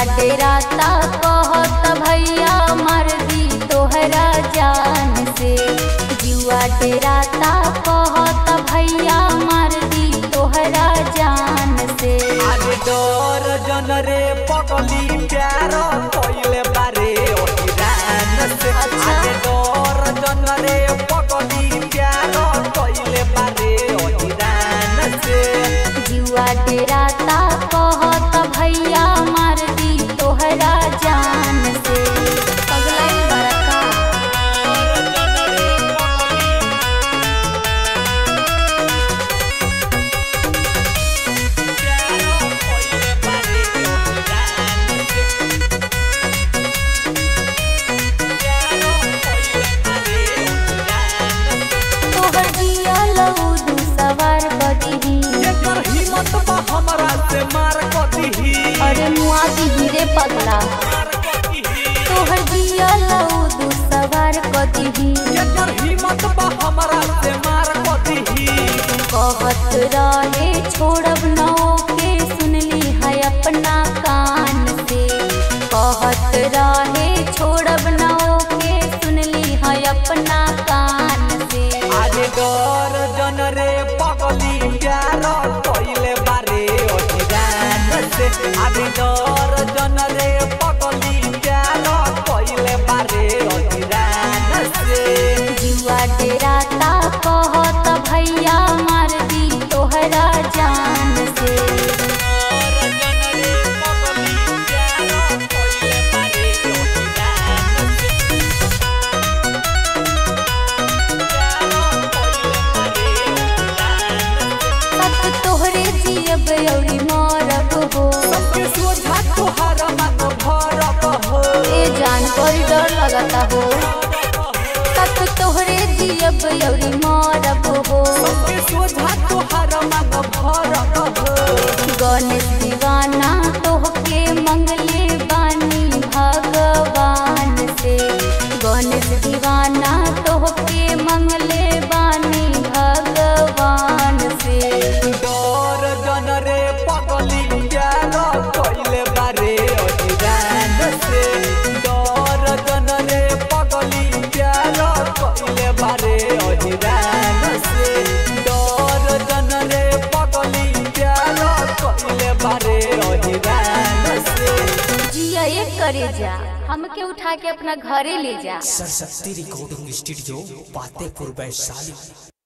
डेराता कहत भैया मर दी तोहरा जान से जुआ डेराता कहत भैया मर दी तोहरा जान से आगे डर जन रे पगली प्यार पहिले बारे ओहिरान से आगे डर जन रे पगली प्यार पहिले बारे ओहिरान से जुआ डेराता कहत भैया मर दी तोहरा जान से पगलाई बड़का तोहर जिया लऊ दू सवार बदही एकर हिम्मत बा हमरा से मार कदिही अरे मुआ दी रे पगला मार कदिही तोहर जिया लऊ दू सवार कदही एकर हिम्मत बा हमरा से मार कदिही कहत रहे छोड़ब नौ के सुनली है अपना कान से कहत रहे छोड़ब नौ के सुनली है अपना कान से आगे डर जन रे पगली प्यार पहिले बारे ओहिरान से आगे डर जन रे पगली प्यार पहिले बारे ओहिरान से जुआ डेराता कहत भैया मार दी तोहरा जान से सत तोहरे जियब औरी मरब हो ए जान बड़ी डर लगता हो सत तोहरे जियब औरी मरब हो गणेश दीवाना तोहके मंगले बानी भगवान से गणेश दीवाना तोहके मंगले बानी भगवान से बारे अहिरान से डर जन रे पगली प्यार कइले बारे अहिरान से जिया एक करे जा हमके उठा के अपना घरे ले जा सरस्वती रिकॉर्डिंग स्टूडियो पातेपुर वैशाली